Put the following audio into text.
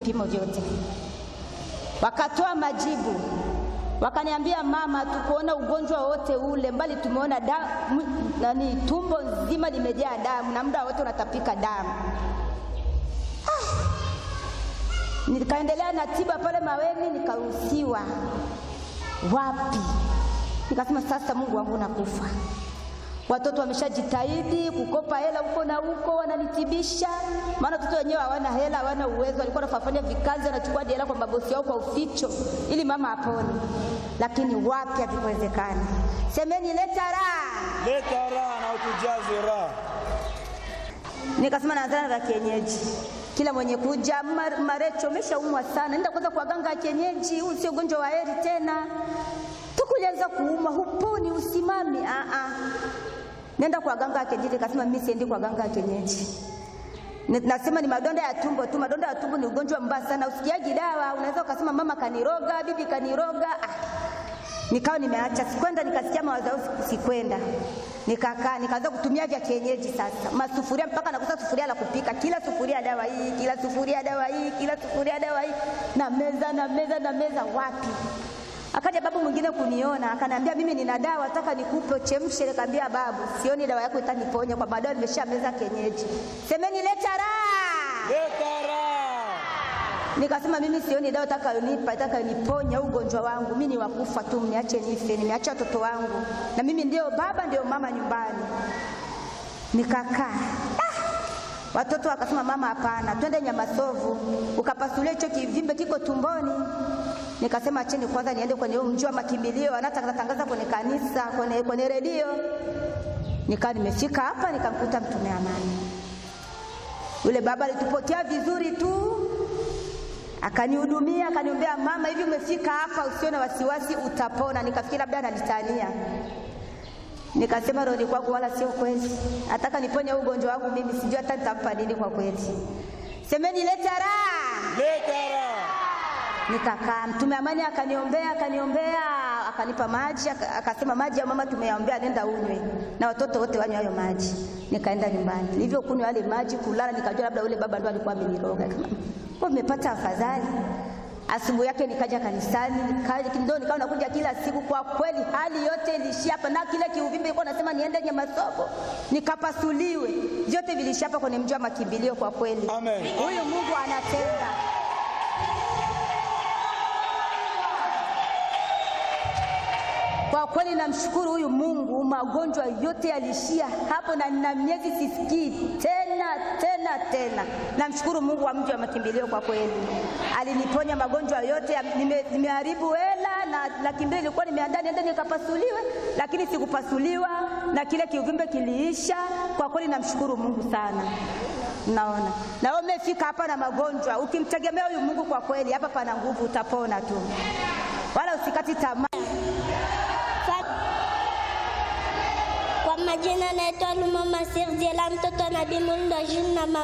vipimo vyote, wakatoa majibu, wakaniambia mama, tukuona ugonjwa wote ule, mbali tumeona damu, nani, tumbo nzima limejaa damu na muda wote unatapika damu. Nikaendelea na tiba pale Maweni, nikaruhusiwa. Wapi? Nikasema sasa, Mungu wangu, nakufa. Watoto wameshajitahidi kukopa hela huko na huko, wananitibisha, maana watoto wenyewe hawana hela, hawana uwezo. Walikuwa wanafanya vikazi, wanachukua hela kwa mabosi yao kwa uficho, ili mama apone, lakini wapi, havikuwezekana. Semeni leta raha. Leta raha na utujaze raha. Nikasema naanzana na kienyeji kila mwenye kuja mar, Marecho umeshaumwa sana, nenda kwanza kwa ganga ya kienyeji, huu sio ugonjwa wa heri tena. Tukulianza kuuma, huponi, usimami. Ah ah, nenda kwa ganga ya kienyeji. Nikasema mimi siendi kwa ganga ya kienyeji. Nasema ni madonda ya tumbo tu. Madonda ya tumbo ni ugonjwa mbaya sana, usikiaji dawa. Unaweza ukasema mama kaniroga, bibi kaniroga. Ah, nikawa nimeacha, sikwenda. Nikasikia mawazo, sikwenda nikakaa nikaanza kutumia vya kienyeji sasa, masufuria mpaka nakosa sufuria la kupika, kila sufuria dawa hii, kila sufuria dawa hii, kila sufuria dawa hii, na meza na meza na meza. Wapi? Akaja babu mwingine kuniona, akaniambia mimi nina dawa, nataka nikupe chemshe. Nikamwambia babu, sioni dawa yako itaniponya, kwa baadaye nimesha meza kienyeji. Semeni leta raha, Leta raha. Nikasema mimi sioni dawa itakayonipa itakayoniponya ugonjwa wangu, mimi ni wakufa tu, mniache nife. Nimeacha watoto wangu na mimi ndio baba ndio mama nyumbani. Nikakaa ah! Watoto wakasema mama, hapana, twende Nyamasovu ukapasulia hicho kivimbe kiko tumboni. Nikasema acheni kwanza niende kwenye mji wa makimbilio, wanatangaza kwenye kanisa, kwenye, kwenye redio. Nikaa nimefika hapa nikamkuta mtume amani. Yule baba alitupotea vizuri tu akanihudumia akaniombea, mama, hivi umefika hapa, usiwe na wasiwasi, utapona. Nikafikiri labda ananitania, nikasema roho kwangu, wala sio kweli, nataka niponye ugonjwa wangu mimi, sijui hata nitampa nini kwa kweli. Semeni leta raha, Leta raha. Nikakaa, mtume amani akaniombea, akaniombea, akanipa maji, akasema maji ya mama tumeyaombea, nenda unywe na watoto wote wanywe hayo maji. Nikaenda nyumbani, nilivyokunywa yale maji, kulala, nikajua labda ule baba ndo alikuwa ameniroga kwa nimepata afadhali. Asubuhi yake nikaja kanisani, ndio nikawa nakuja kila siku. Kwa kweli hali yote ilishia hapa, na kile kiuvimbe ilikuwa nasema niende Nyamasogo nikapasuliwe, vyote vilishia hapa kwenye mji wa makimbilio. Kwa kweli Amen. huyu Mungu anatenda. Kwa kweli namshukuru huyu Mungu, magonjwa yote yalishia hapo, na nina miezi sisikii tena tena tena. Namshukuru Mungu wa mji wa makimbilio, kwa kweli aliniponya magonjwa yote. Nime, nimeharibu hela na laki mbili ilikuwa nimeandaa niende nikapasuliwe, lakini sikupasuliwa na kile kiuvimbe kiliisha. Kwa kweli namshukuru Mungu sana. Naona na wewe umefika hapa na magonjwa, ukimtegemea huyu Mungu, kwa kweli hapa pana nguvu, utapona tu, wala usikati tamaa. Kwa majina naitwa Luma Masir Jela, mtoto wa Nabii Mulndo Jina